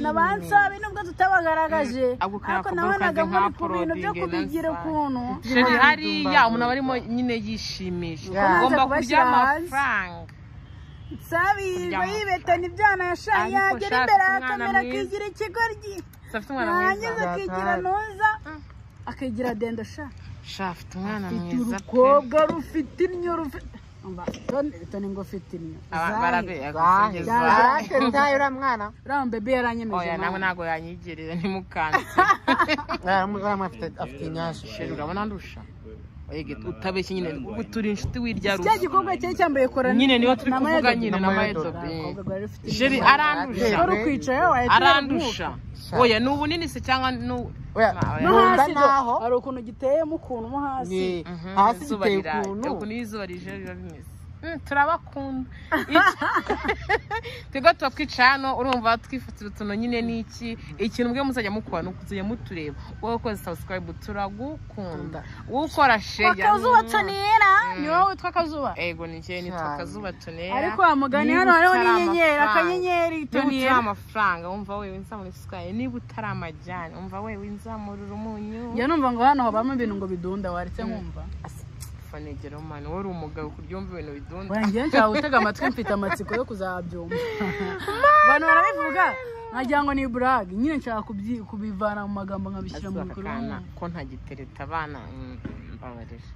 nabanza be nubwo tutabagaragaje ako ariko kaba nabonaga muri kaze nka ku bintu byo porodingi kubigira na ukuntu sheri hariya umuntu aba arimo nyine yishimisha Ukomeza ugomba kurya kubashyira hanze. amafaranga sabirirwa Kuryama. yibetana ibyana yashaye Ariko yagera ushaka imbere umwana akamera mwiza. akigira ikigoryi gusa afite umwana yarangiza mwiza akigira ntuza akigira dendo sha sha afite umwana mwiza pe urukobwa rufite innyo rufite Umva, toni- toni ngo ufite innyo Aba- zahe barabera zahe gusingiza zahe utaye uriya mwana uriya bebe yaranyemeje oya nawe mama. ntabwo yanyigerera ntimukanze uriya mwana afite- afite inyasha sheri urabona ndusha Oya, utabeshye nyine turi inshuti cya wirya ruzi gikombe cye cyambaye korana nyine niba turi na kuvuga mayado. nyine Na na Mayidobe. mayidobe Abakobwa bari bafite sheri innyo. arandusha wari ukwicaye wahita arandusha Sha. oya ni ubunini se cyangwa ni u- Oya, Ma- oya. no Yumva hasi naho. do hari ukuntu giteyemo ukuntu mo hasi Ni- Mhm, hasi izuba giteye rira- ukuntu ukuntu iyo izuba rije biba bimeze Mm, turabakunda twebwe tuba twicaye hano urumva twifatira utuntu nyine n'iki ikintu mbwe muzajya mukora ni ukuzajya mutureba wowe ukoze sabusikarayibu turagukunda wowe ukora sheya akazuba tunera ni wowe witwa akazuba ego ni njye nitwa Cyane. akazuba tunera ariko wa mugani Niba hano hariho utari n'inyenyeri amafaranga. akanyenyeri niba utari tunera amafaranga wumva wewe nza muri sikari niba utari amajyane wumva wewe nzamurura umunyu njya numva ngo hano habamo ibintu ngo bidunda waretse nkumva fanegera umwana wowe uri umugabo kuryumva ibintu bidunda wanjye nshaka gutega amatwi mfite amatsiko yo kuzabyumva abantu barabivuga nkagira ngo ni burag nyine nshaka kubyi- kubivana mu magambo nkabishyira mu azubaka bikorwa akana ko ntagitereta abana mm, mbabarira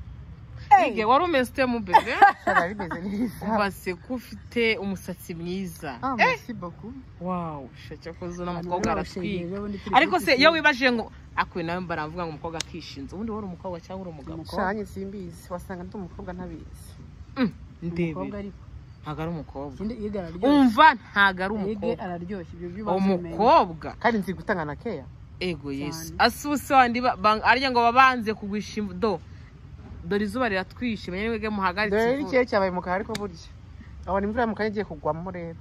ige wari umeze ute mu bebe biba bimeze neza ubase ko ufite umusatsi mwiza ah merci beaucoup waw shake ko uzi Abantu n'umukobwa barabashengerera, aratwika ubundi turi ariko kuri se kicukiro. iyo wibaje ngo akuwe nawe baravuga ngo umukobwa akishinze ubundi wowe uri umukobwa cyangwa uri umugabo shanye simbizi wasanga ndi umukobwa ntabizi Mm, ndebe umukobwa ariko ntago ari umukobwa ikindi yiga araryoshye umva ntago ari yige umukobwa araryoshye ibyo byo babimenye. umukobwa kandi nzi gutanga na keya ego yesu Cyane. ase ubuse wandi ba- bang- arya ngo babanze kugwisha imvu- do dore izuba riratwishe menya mwebwe muhagaritse dore ivu. n'ikeye cyabaye mu kahe ariko burya abona imvura mu kahe igiye kugwamo rero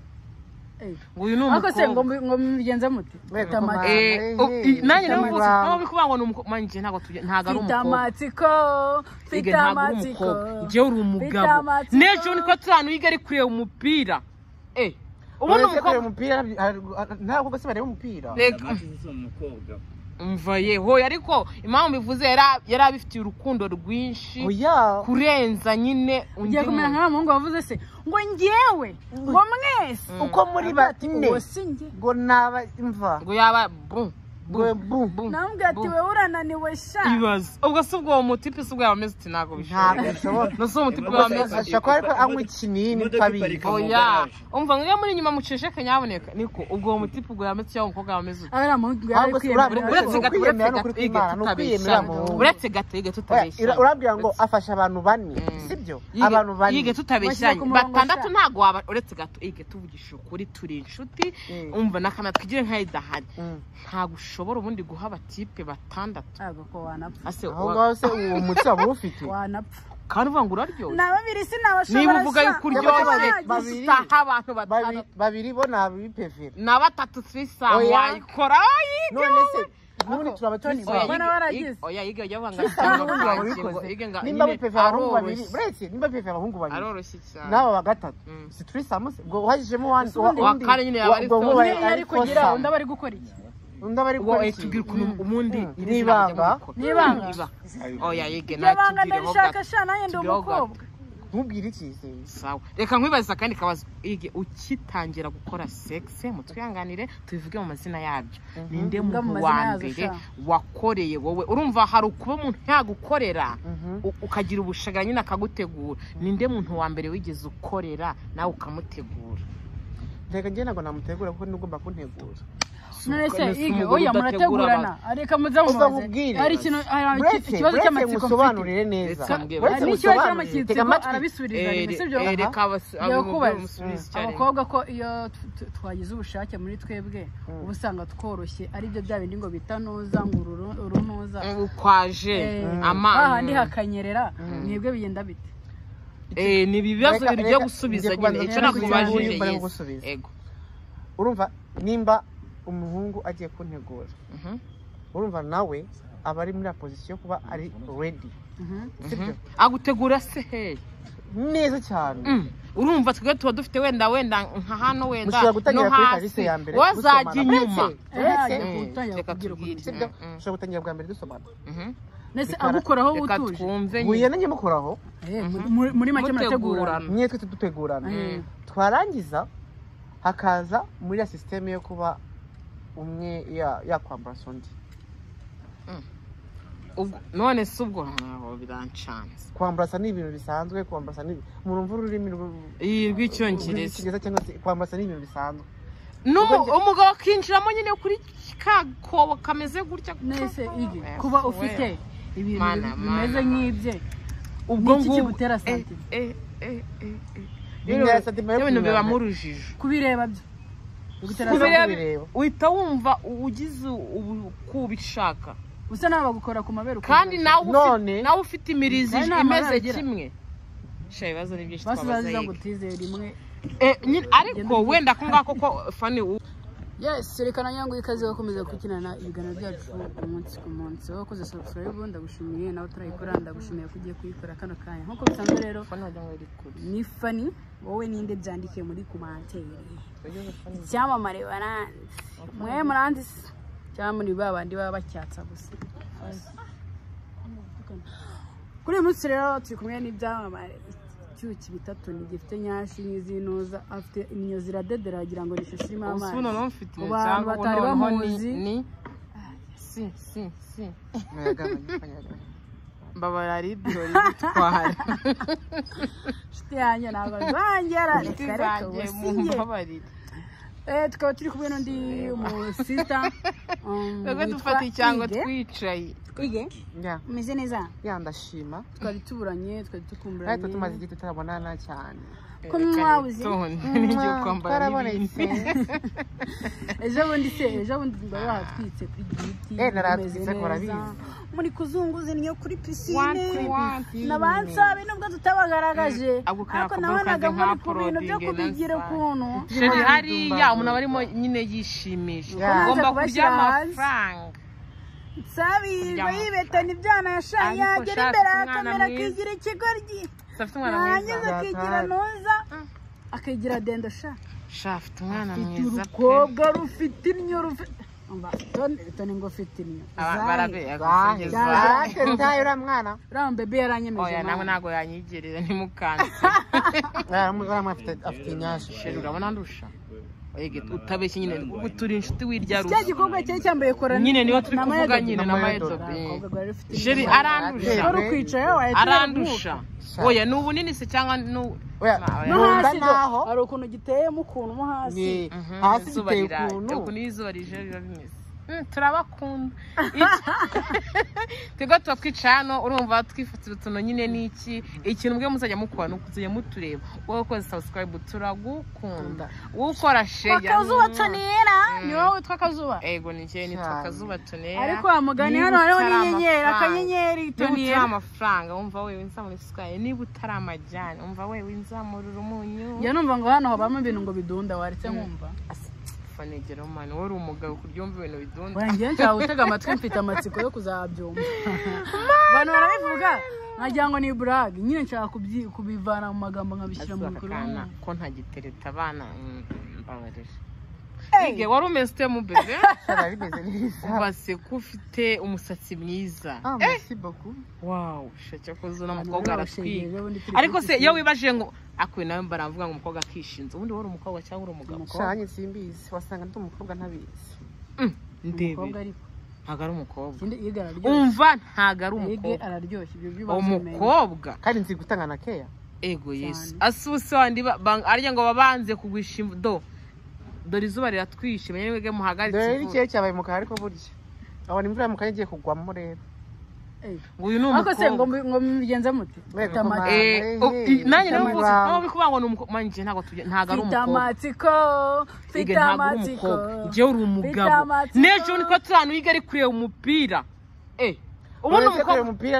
Eh. ngo uyu ni ariko se ngo umukobwa mbi- ngo mubigenze muti Mwebwe Mfite amatsiko. kumara. Eh, oh, Eh, i- nanjye nawe mfite ubu amatsiko. ntabwo bikubangwa ni umukobwa manjye ntabwo tujya ntabwo ari mfite umukobwa amatsiko Ige mfite ntabwo ari amatsiko umukobwa igihe uri umugabo amatsiko. n'ejo ni ko turi ahantu yiga ari kureba umupira eh ubundi Uretse kureba umukobwa umupira ntabwo se bareba umupira Reka, si umukobwa umva yeho ariko impamvu mbivuze yari- yari abifitiye urukundo rwinshi oya kurenza nyine undi ugiye kumera muntu. nka wa muhungu wavuze se ngo njyewe ngo mwese uko muri batine uwo si njye ngo naba imva ngo yaba bu bu Ngo bu- bu namubwira ati bu. wewe urananiwe sha ibibazo ubwo si ubwo uwo mutipe si ubwo yaba ameze uti ntabwo ntabwo bishoboka bishoboka no si uwo mutipe Ubwo waba se- ameze uti. ashobora kuba ariko anywa ikinini Imodoka tutabizi iparika mu oya garaje. umva ngo iyo muri inyuma muceceke nyaboneka niko ubwo uwo mutipe ubwo yaba ameze uti yaba umukobwa yaba ameze ute aba ari amahugurwa yari Ahubwo si kwiyemera. urabona- uretse gato uretse ukwiyemera ni gato ukuri ige kw'Imana, ni ukwiyemera mu tutabeshya wundi. uretse gato ige Oya, tutabeshya urabwira ngo afasha abantu bane sibyo abantu bane yige Bashyira tutabeshya ku murongo batandatu sha. ntabwo waba uretse gato ige tuvugisha ukuri turi inshuti Mm. umva n'akana twigire nka idahari Mm. ntabwo ushobora ubundi guha abatipe batandatu ntabwo ko wanapfa Ase, aho wa- ngaho se uwo mutsi waba uwufite wanapfa kandi uvuga ngo uraryoshye ni ababiri sinabashobora niba uvuga yuko uryoshye Babiri- babiri- utaha abantu Babi- batandatu babiri bo ni abipevera na batatu turisamu Oya. wayikora none se n'ubundi turaba Oya, tubisaba Babona baragize. yiga ujya Tristan n'ubundi waba ubikoze. nimba bipeve abahungu babiri uretse nimba bipeve abahungu babiri aroroshye cyane n'aba wa gatatu Mm. si turisamu se ubwo wajijemo wandi Ubundi undi. Uwa kane nyine yaba ari ubwo Tristan. bari niyo ari kugira undi aba ari gukora iki undi aba ari ubwo gukora eh, iki? tubwire ukuntu ubundi Mm. iri zina N'ibanga. bajya mubikora. N'ibanga. Iba. oya yige iryo banga natubwireho ndarishaka gato. sha nanjye ndi Tubwireho gato. umukobwa ntubwire icyizere Sawa. reka nkwibaze akandi kabazo ige ukitangira gukora sexe mutwihanganire tubivuge mu mazina yabyo ninde Vuga mu muntu mazina wa yazo, mbere sha. wakoreye wowe urumva hari ukuba umuntu yagukorera Mhm. u- ukagira ubushagara nyine akagutegura ninde muntu wa mbere wigeze ukorera nawe ukamutegura reka njye ntabwo namutegura kuko nugomba kuntegura none se None se ige umugore oya udategura murategurana abantu. areka muze mubaze Uzamubwire. hari ikintu hari iki- buretse ikibazo buretse cy'amatsiko mfite musobanurire neza Reka mbwira. Buretse hari n'ikibazo musobanurire. cy'amatsiko Tega amatwi arabisubiza rimwe Eh, sibyo eh, reka abas- abo- Yakubaza. bamusubize icyarimwe. abakobwa ko iyo t- t- twagize ubushake muri twebwe uba usanga tworoshye aribyo bya bindi ngo bita nuza ngo ururu- urunuza ukwaje hahandi amano hakanyerera mwebwe bigenda bite Eh, ni ibibazo Reka- bibiri reka- byo gusubiza njye nyine kubanza icyo kugira ngo nakubajije uyu mbere yes. ngusubize. ego urumva nimba umuhungu agiye kuntegura Mhm. urumva nawe aba ari muri ya pozisiyo yo kuba ari redi sibyo agutegura se hehe neza cyane Mm. urumva twebwe tuba dufite wenda wenda nka hano wenda Mushobora gutangira no kuri hasi kalise ya mbere, wazajya musomana. inyuma Uretse- uretse Mm. gutangira Reka kubwira uko tubwire. bimeze. sibyo Mm. ushobora gutangira bwa mbere dusomana Mhm. ndetse Reka- agukuraho reka butuje twumve buye nyine na nyamukuraho Eh, muri- muri make murategurana mutegurana mwe twite dutegurana Mm. twarangiza hakaza muri ya sisiteme yo kuba umwe ya- yakwambarasa undi Ubwo- none se ubwo ntaho birancanze kwambarasa ni ibintu bisanzwe kwambarasa ni murumva ururimi rw- iyi rw'icyongereza rw'icyongereza cyangwa se kwambarasa ni ibintu bisanzwe N'umu- umugabo akinjiramo nyine kuri ka kobo kameze gutya nese igi Eh, kuba wewe. ufite ibintu Mana, bimeze mana, nk'ibye ubwo Ni iki ngubwo kigutera Eh, sentiment? eh, eh, eh, eh. Bintera sentiment yo Ibintu kumenya. bibamo urujijo kubireba byo bigutera Kubireba- sentiment. kubireba. uhita wumva ugize ubu- ko ubishaka usa nawe bagukora ku mabere ukumva kandi nawe ufite- None- nawe ufite imirizi Kandi nta imeze mabara agira. kimwe sha ibibazo ni byinshi basi twabaza baziza yego. gutize rimwe Eh, nyine- ariko wenda ko ngako ko fani u- yes rekana nyangu ikaze bakomeza gukurikirana ibiganiro byacu umunsi ku munsi wowe wakoze subscribe ndagushimiye nawe utarayikora ndagushimiye ko ugiye kuyikora kano kanya nk'uko bisanzwe rero Fani wagira ngo iri kure. ni fani wowe ninde byandike muri kumantere icyamamare baranzi mwe muranzi se cyangwa muri ba bandi baba bacyatsa gusa kuri uyu munsi rero turi kumwe n'ibyamamare icyuki bitatu ni gifite nyashi nyizinuza afite inyo ziradedera wagira ngo ni ishusho irimo Ubu se amazi noneho mfite Mu ibintu cyangwa bantu batari noneho ni- bamuzi. ni- si si si Nyagabanya, nyagabanya. mbabara ari ibirori bitwara inshuti yanjye ntabwo zongera Inshuti reka reka zanjye ubusinge mumbabarire Eh, tukaba turi kumwe n'undi umusita um, twebwe witwa dufata icyango Ige. twicaye Ige, Ya- umeze neza ya ndashima twari tuburanye twari ariko tumaze dukumburanye igihe tutarabonana cyane ko mwabuze n'igihe kwambara n'ibindi ejo bundi se ejo bundi mba bahatwitse kuri giti Eh, narahatwitse, tumeze ariko neza urabizi. muri kuzunguza niyo kuri Wanti, pisine wanti. nabansabe nubwo tutabagaragaje Mm, ako kari ariko ako nabonaga kazi muri nka ku bintu byo uploading kubigira na ukuntu sheri hariya umuntu aba arimo nyine yishimisha Yeah. Ubanza ugomba kurya kubashyira hanze. amafaranga nsabirwa Kuryama. yibetana ibyana yashaye Ariko yagera shaka imbere ya umwana kamera mwiza. akigira ikigoryi gusa afite umwana yarangiza mwiza akigira Zatari. ntuza Mm. akigira denda sha sha afite umwana Ufite mwiza pe urukobwa rufite inyo rufite umva toni toni ngo ufite inyo Aba- Zahe. barabera Zange, gusingiza zange, ntayo uriya mwana uriya bebe yaranyemeje oya nawe mama. ntabwo yanyigerera ntimukanze uriya mwana afite- afite inyashi sheri urabona ndusha Oya, utabeshye nyine ubu turi inshuti wirya cya ruzi gikorwa cyari cyambaye kora nyine niyo turi na kuvuga mayado. nyine Na na mayado. mayedo Abakobwa bari bafite inyo. sheri arandusha wari ukwicaye arandusha Sha. oya ni ubunini se cyangwa ni u- Oya, Ma- no oya. Numva hasi do naho. hari ukuntu giteyemo ukuntu mo hasi Ni- Mhm, hasi izuba giteye rira- ukuntu ukuntu iyo izuba rije biba bimeze Mm, turabakunda Iki- twebwe tuba twicaye hano urumva twifatira utuntu nyine n'iki ikintu ubwe muzajya mukora ni ukuzajya mutureba wowe ukoze subscribe turagukunda wowe ukora sheya akazuba tonera Mm. ni wowe witwa akazuba ego ni njyewe nitwa Cyane. akazuba tunera ariko wa mugani hano hariho n'inyenyeri akanyenyeri niba utari tonera amafaranga wumva we winza muri sikari niba utari amajyane wumva we winzamurira umunyu njya numva ngo hano habamo ibintu ngo bidunda waretse nkumva fanegera umwana wowe uri umugabo kurya wumva ibintu bidunda wanjye nshaka gutega amatwi mfite amatsiko yo kuzabyumva abantu barabivuga nkagira ngo ni burage nyine nshaka kubyi- kubivana mu magambo nkabishyira mu aka kana bikorwa ko ntagitereta abana mm, mbabarira Ige wari umeze ute mu bebe Shara, bimeze neza ubase ko ufite umusatsi mwiza Ah, merci beaucoup. wawu shake ko Abantu zo n'umukobwa barabashengereza, aratwiga ubundi turi ariko kuri se pisine. iyo wibaje ngo akuye nawe baravuga ngo umukobwa akishinze ubundi wowe uri umukobwa cyangwa uri umugabo Umukobwa. Shara, njye simbizi wasanga ndi umukobwa ntabizi Mm, umukobwa ndebere ariko ntago ari umukobwa ikindi yiga araryoshye umva ntago ari yige umukobwa araryoshye ibyo by'ubanza umenya umukobwa kandi nzi gutanga na keya ego yesu Cyane. ase ubuse wandi ba- ba- arya ngo babanze kugwisha do dore izuba riratwishe menye mwebwe muhagaritse dore ivu. n'ikirere cyabaye umukara ariko burya abona imvura mu kanya igiye kugwamo rero Eh, ngo uyu ni ariko se ngo umukobwa mbi- ngo mubigenze mute Mwebwe mfite amatsiko ko Eh, Hey, oh, i- hey, nanjye nawe mfite bose amatsiko. nawe bikuvuga ngo ni umukobwa manje ntago tuge- ntago ari mfite umukobwa amatsiko Ege, mfite ntago uri amatsiko umukobwa njyewe uri umugabo amatsiko. n'ejo niko turi ahantu yiga ari kureba umupira eh ubundi uretse umukobwa kureba umupira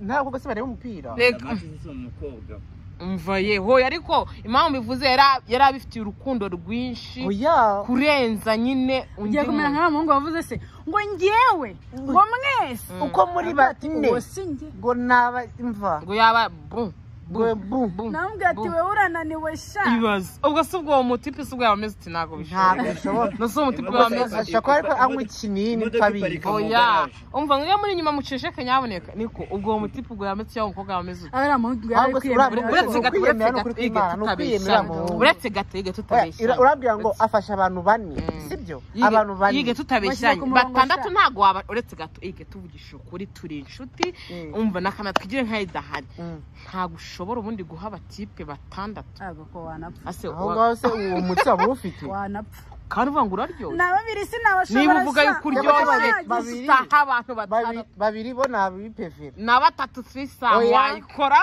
ntabwo se bareba umupira reka Amazi si umukobwa. Mm. mva yeho ariko impamvu mbivuze yari- yari abifitiye urukundo rwinshi oya kurenza nyine undi ugiye kumera muntu. nka wa muhungu wavuze se ngo njyewe ngo mwese uko muri bane uwo si njye ngo naba imva ngo yaba bu ngo bu namubwira ati wowe urananiwe sha ibibazo ubwo si ubwo uwo mutipe si ubwo yabameze uti ntabwo ntabwo bishoboka bishoboka no si umutipe Imodoka wameze iparitse. ashobora kuba ariko anywa ikinini Imodoka twabizi iparika. oya umva ngo iyo muri inyuma muceceke nyaboneka niko ubwo uwo mutipe ubwo yameze cyangwa umukobwa yameze uti ari amahugurwa yari Ahubwo si kwiyemera. uriya Uretse uretse ni gato ukwiyemera, uretse gato ni ukwiyemera, gato ni ukwiyemera tutabeshya mu- uretse gato iga Oya, tutabeshya ira- urabwira ngo afasha abantu bane Mm. sibyo Yige- abantu bane yige tutabeshyanye Bashyize ku murongo batandatu nshya. ntabwo waba uretse gato yige tuvugisha ukuri turi inshuti Mm. umva nakana twigire nkayo idahari Mm. ntabwo ushobora ubundi guha abatipe batandatu ntabwo ko wanapfa ase aho wa- ngaho se uwo mutsi waba uwufite wanapfa kandi uvuga ngo uraryoshye na babiri sinabashobora niba uvuga yuko uryoshye Babiri- babiri. isaha abantu Babi- batandatu babiri bo ni abipevera na batatu si isaha Oya. wayikora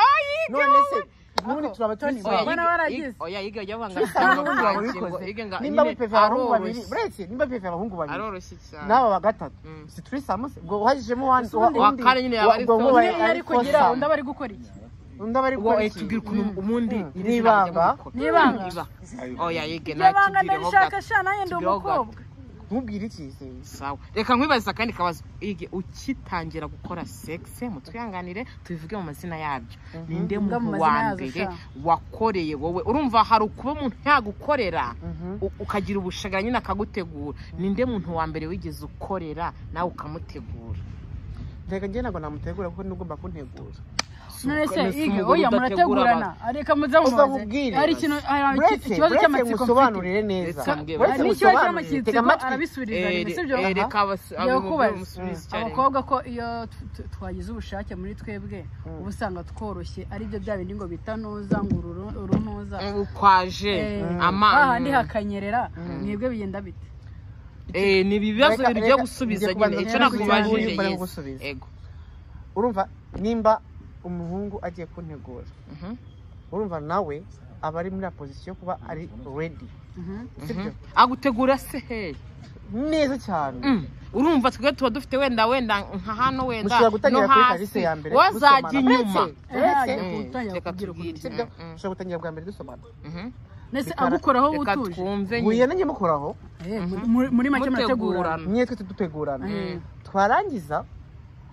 none se n'ubundi turaba tuzi Oya, babiri Mbona baragize. oya yige ujya vanga Isaha n'ubundi waba ubikoze nimba bipevera abahungu babiri uretse nimba bipevera abahungu babiri aroroshye cyane n'aba ba gatatu Mm. si turi samuse ubwo uhagijemo wani Usundi. Uwa kane nyine yaba ari ubwo Sosa. bari niba ari kugira undi aba ari gukora iki undi aba ari Uwo gukora eh, iki? tubwire ukuntu ubundi Mm. iri zina bajya n'ibanga mukora. Ni ibanga. Iba. oya yige iryo banga natubwireho ndarishaka gato. sha nanjye ndi Tubwireho gato. umukobwa ntubwire icyizere sawa reka nkwibaze akandi kabazo yige ukitangira gukora sexe mutwihanganire tubivuge mu mazina yabyo ninde Vuga mu muntu mazina wa yazo, mbere sha. wakoreye wowe urumva hari ukuba umuntu yagukorera Mhm. u- ukagira ubushagara nyine akagutegura ninde muntu wa mbere wigeze ukorera nawe ukamutegura reka njye ntabwo namutegura kuko nugomba kuntegura none se None se ige umugore oya udategura murategurana areka muze uzamubwire hari ikintu hari uretse ikibazo uretse cy'amatsiko mfite musobanurire neza Reka mbwira. uretse hari n'ikibazo musobanurire tega cy'amatsiko amatwi arabisubiriza Eh, rimwe sibyo eh, reka abas- Ngiye abo- kubaza. bamusubize icyarimwe. abakobwa ko iyo tu- tu- twagize ubushake muri twebwe uba usanga tworoshye ari byo bya bindi ngo bita ntuza ngo uru- uru ntuza Ubu kwaje hahandi amanga hakanyerera mwebwe bigenda bite Eh, ni ibibazo Reka- biri byo reka- gusubiza njye nyine kubanza icyo nkubaze nakubajije uyu mbere yes. ngusubize. Ego. urumva nimba umuhungu agiye kuntegura Mhm. urumva nawe aba ari muri ya pozisiyo yo kuba ari redi Mhm. sibyo agutegura se hehe neza cyane Mm. urumva twebwe tuba dufite wenda wenda nka hano wenda mushobora gutangira no kuri hasi. kalise ya mbere wazajya musomana. inyuma Uretse- uretse- Eh, Mm, utangira reka kubwira ukuntu tubwire. sibyo Mm, mm. ushobora gutangira bwa mbere dusomana Mhm. ndetse Bikara- agukoraho reka utuje twumve buye nyine nanjye mukoraho Eh, muri- muri- muri make murategurana mutegurana mwe twese dutegurana Eh, twarangiza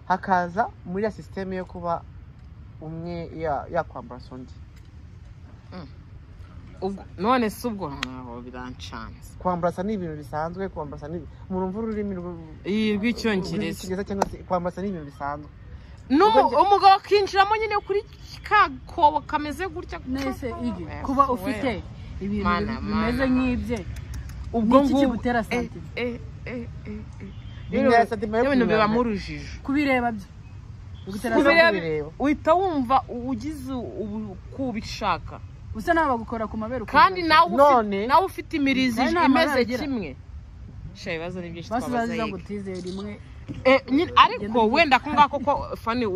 hakaza muri ya sisiteme yo kuba umwe ya- yakwambarasa undi Ubwo- none si ubwo ntaho birancanze kwambarasa ni ibintu bisanzwe kwambarasa ni murumva ururimi rw- iyi rw'icyongereza rw'icyongereza cyangwa se kwambarasa ni ibintu bisanzwe No, Ubwo njye- umugabo akinjiramo nyine kuri ka kobo kameze gutya nese igi Eh, kuba wewe. ufite ibintu Mana, bimeze mana. nk'ibye ubwo Niki ngubwo kigutera Eh, sentiment? eh, eh, eh, eh. Bintera Rero- sentiment yo ibintu kubireba. bibamo urujijo kubireba byo bigutera Kubireba- sentiment. kubireba. uhita wumva ugize ubu ko ubishaka usa nawe bagukora ku mabere ukumva kandi nawe ufite- None- nawe ufite imirizi Nawe nta imeze mabara agira. kimwe Sha, ibibazo ni byinshi basubiza twabaza ziza yego. ngo utizeye rimwe Eh, nyine- ariko wenda ako ngako ko fani